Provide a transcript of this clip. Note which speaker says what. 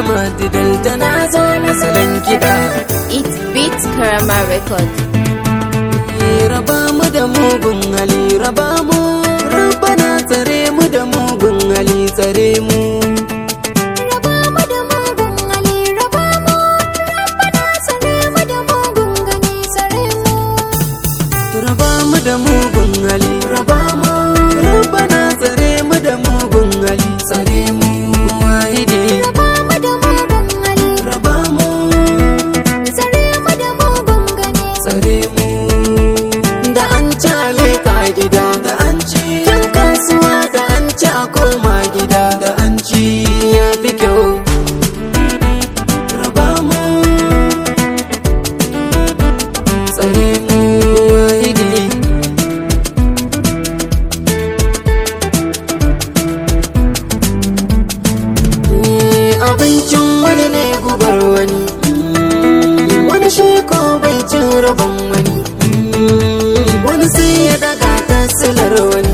Speaker 1: Ahmad Delta na zo na salon kiɗa
Speaker 2: It beats Karama Record.
Speaker 1: raba mu da mugun hali raba mu rabbana tsare mu da mugun hali tsare mu
Speaker 2: Raba mu da mugun hali, raba mu, rabbana tsare mu da mugun gani, tsare mu.
Speaker 1: raba mu da mugun hali raba mu rabbana tsare mu da mugun hali tsare mu wahidi
Speaker 2: Raba mu da mugun hali,
Speaker 1: raba mu
Speaker 2: tsare mu da mugun gani.
Speaker 1: tsare mu da an ci ka gida da an ci yan kasuwa da an ci a koma gida da an ci ya fi kyau raba mu tsare mu wahidi abincin wani ne gubar wani wani shi ko bai cin rabon wani wani sai ya daga ta silar wani